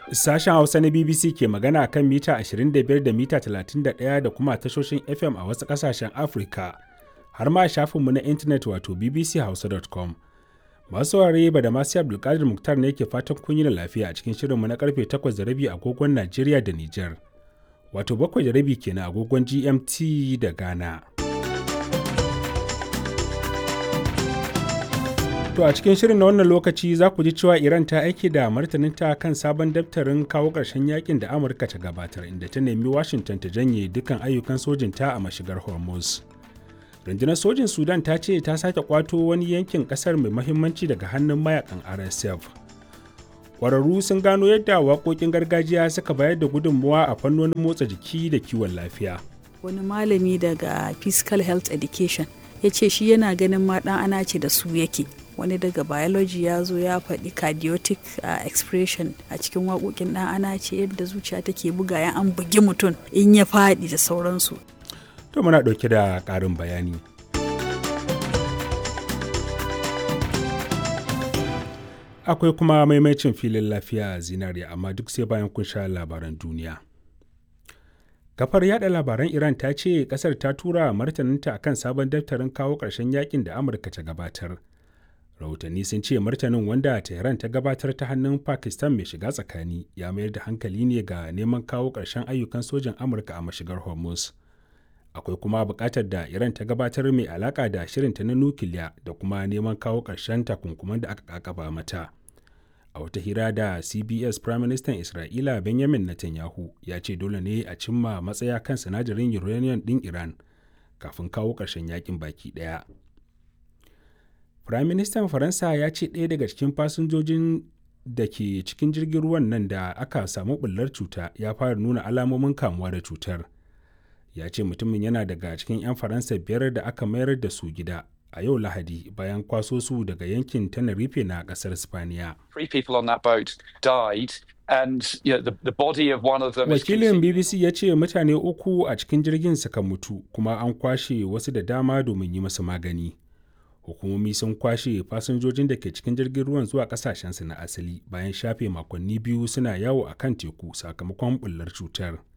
Sashen Hausa na BBC ke magana kan mita 25 da mita 31 da kuma tashoshin FM a wasu ƙasashen Afirka, har ma shafinmu na intanet wato bbchausa.com. Masu saurare ba da masu Abdulkadir Muktar ne ke fatan kun yi da lafiya a cikin shirinmu na karfe 8 da rabi agogon Najeriya da Nijar. Wato bakwai da rabi kenan agogon GMT da Ghana. To a cikin shirin na wannan lokaci za ku ji cewa Iran ta aiki da martaninta kan sabon daftarin kawo ƙarshen yakin da Amurka ta gabatar inda ta nemi Washington ta janye dukkan ayyukan sojinta a mashigar Hormuz. Rundunar sojin Sudan ta ce ta sake kwato wani yankin ƙasar mai mahimmanci daga hannun mayakan RSF. Ƙwararru sun gano yadda waƙoƙin gargajiya suka bayar da gudunmuwa a fannonin motsa jiki da kiwon lafiya. Wani malami daga Physical Health Education ya ce shi yana ganin ma ɗan ana ce da su yake. wani daga biology ya zo ya faɗi cardiotic uh, expression a cikin waƙoƙin ɗan ana ce yadda zuciya take buga ya an bugi mutum in ya faɗi da sauransu. To muna ɗauke da ƙarin bayani. Akwai kuma maimacin filin lafiya zinariya amma duk sai bayan kun sha labaran duniya. Kafar yada labaran Iran ta ce kasar ta tura martaninta akan sabon daftarin kawo ƙarshen yakin da Amurka ta gabatar. rahotanni sun ce martanin wanda tehran ta gabatar ta hannun pakistan mai shiga tsakani ya mayar da hankali ne ga neman kawo ƙarshen ayyukan sojan amurka a mashigar hormuz akwai kuma buƙatar da iran ta gabatar mai alaƙa da shirinta na nukiliya da kuma neman kawo ƙarshen takunkuman da aka kakaba mata a wata hira da cbs prime minister isra'ila benjamin netanyahu ya ce dole ne a cimma matsaya kan sinadarin uranium ɗin iran kafin kawo ƙarshen yakin baki ɗaya Firaministan Faransa ya ce ɗaya daga cikin fasinjojin da ke cikin jirgin ruwan nan da aka samu ɓullar cuta ya fara nuna alamomin kamuwa da cutar. Ya ce mutumin yana daga cikin 'yan Faransa biyar da aka mayar da su gida a yau Lahadi bayan kwaso su daga yankin Tenerife na ƙasar Spaniya. Wakilin BBC ya ce mutane uku a cikin jirgin suka mutu kuma an kwashe wasu da dama domin yi masu magani. hukumomi sun kwashe fasinjojin da ke cikin jirgin ruwan zuwa kasashensu na asali bayan shafe makonni biyu suna yawo a kan teku sakamakon bullar cutar